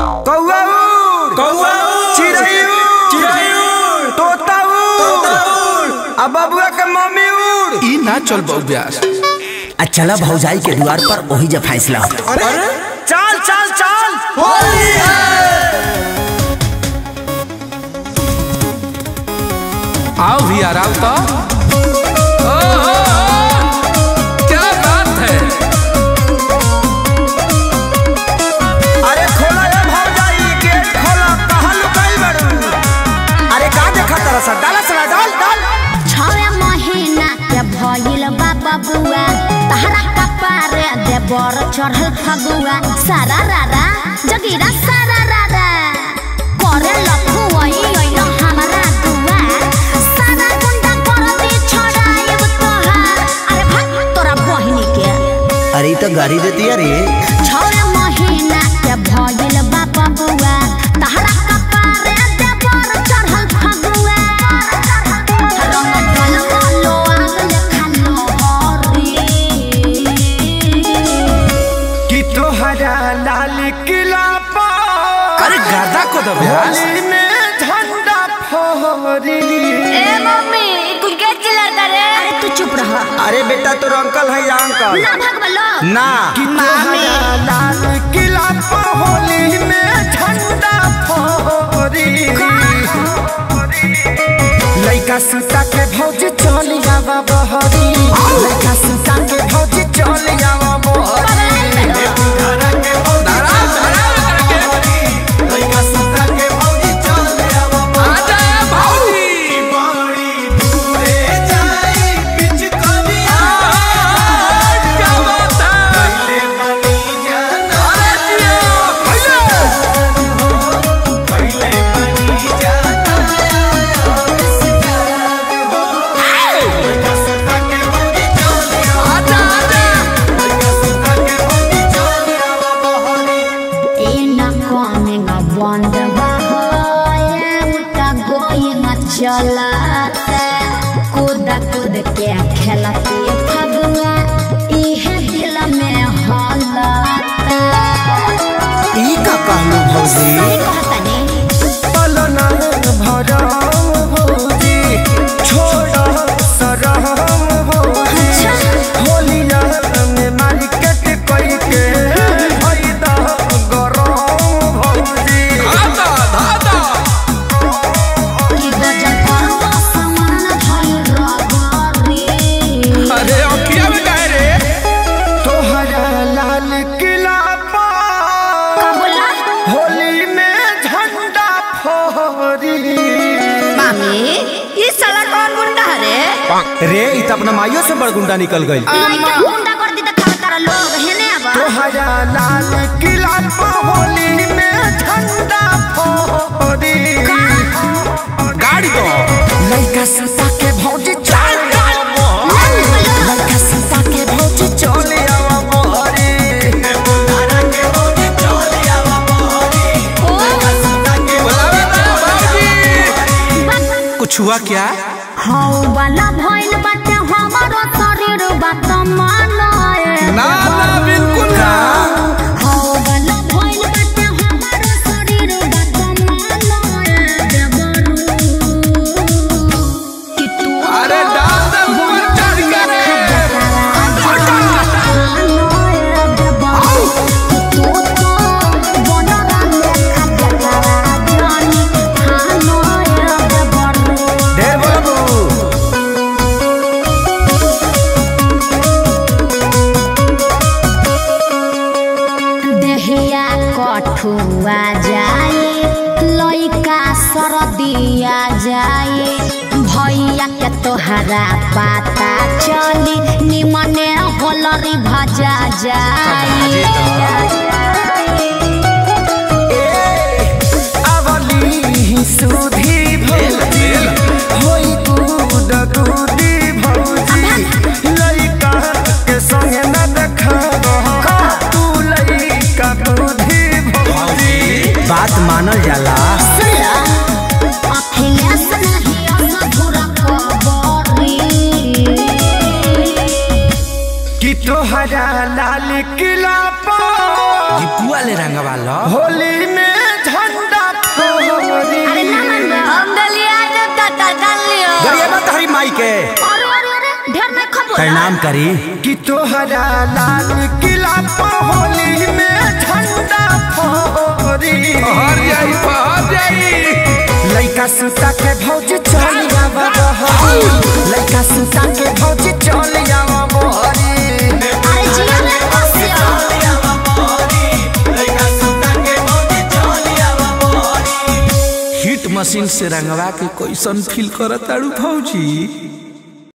कौआ उड़ कौआ उड़, चिड़ै उड़ चिड़ै उड़, तोता उड़ तोता उड़। आ बबुआ के मम्मी उड़ ई ना चल बहु ब्यास आ चला भौजाई के द्वार पर वही जब फैसला हो अरे चल चल चल होली है आओ भी आराम तो ओ, ओ, ओ, क्या बात है अरे खोला रे भौजाई गेट खोला कहाँ लुकाई बड़ू अरे का देखा तरह सा डाला सला डाल डाल छवे महीना के भइल बा बबुआ तहरा कपारे दे बर चढ़ल फगुआ सारा रारा जगीरा सारा रारा करे लखुआई ओइल हमरा दुआ सारा गुंडा कर दे छोड़ाएब तोहार अरे भाग तोरा बहिनी के अरे ई तो गाड़ी देती रे छवे महीना के भइल बा बबुआ तहरा कपारे दे बर चढ़ल फगुआ रंग ढल कालो आगल खालो हरी कि तोहरा लाल किला पर अरे गादा को दो ब्यास होली में झंडा फहरी ए मम्मी कुल के चिल्लाता रे अरे तू चुप रह अरे बेटा तोर अंकल है या अंकल ना भाग बलो ना कि मामी। तोहरा लाल किला पर होली में झंडा फहरी लइका सुता के भौज चल आवा बहरी लइका सुता के भौज चल आवा बहरी धारा के भौज चल आवा बहरी। लइका सुता के भौज चल आवा बहरी। आजा भाई बड़ी दूरे जाई पिचकारिया। क्या बात है पहिले बनी जाना। पहिले बनी जाना। लइका सुता के भौज चल आवा लइका सुता के भौज चल आवा बहरी। ए ना कोने ना बंद बहाए उठा गोई ना चलाते कूद कूद के खेलती फगुआ इहे दिल में हलाते ई का कहलू भौजी सही कहतनी पलना भरम भौजी छोड़ सरम भौजी होलिया में मार्केट कई के फायदा गरम भौजी दादा दादा कि गजब करवा समान भइल रगरी अरे अखिया में काहे रे तोहरा लाल किला पर कबुला होली में झंडा फहरी मामी ये साला कौन गुंडा है रे रे इ त अपना माइयो से बड़ गुंडा निकल गई लइका गुंडा कर दी त खावे तारा लोग हेने अब तोहरा लाल किला पर होली में झंडा फहरी गाड़ी दो लइका सुता के भौजी चल लइका सुता के भौजी चल आवा मोहरी धारा के भौजी चल आवा मोहरी लइका सुता के बुलावे ना भाऊजी कुछ हुआ क्या हौ वाला भइल बाटे हमारो शरीर बात मानाए ना ना बिल्कुल ना हौ वाला भइल बाटे हमारो शरीर बात मानाए देवरू कि तू अरे डाल दे ऊपर चढ़ के रे ढेर बाबू देहिया कठुआ जाए लइका सरदिया जाए भैया के तोहरा पता चली निमने होलरी भजा जाए अवली सुधी भौजी होई कूद कूदी भौजी लइका के संगे न देखा तू लइका बुद्धि भौजी बात मानल जाला अखिलेश नहीं अधूरा खबरी कि तोहरा लाल किला पर दीपुआ ले रंगवा लो होली में झंडा फहरी अरे ना मन हम दलिया दे तता दलियो गरियाबा तहरी माई के अरे अरे अरे ढेर नहीं खबो प्रणाम करी कि तोहरा लाल किला पर होली में झंडा फहरी हर जाई हर जाई लइका सुता के भौज चल आवा बहरी लइका सुता के भौज चल आवा बहरी अरे जिया ले बसियो हिट मशीन से रंगवा के कैसन फील करत ताड़ू भौजी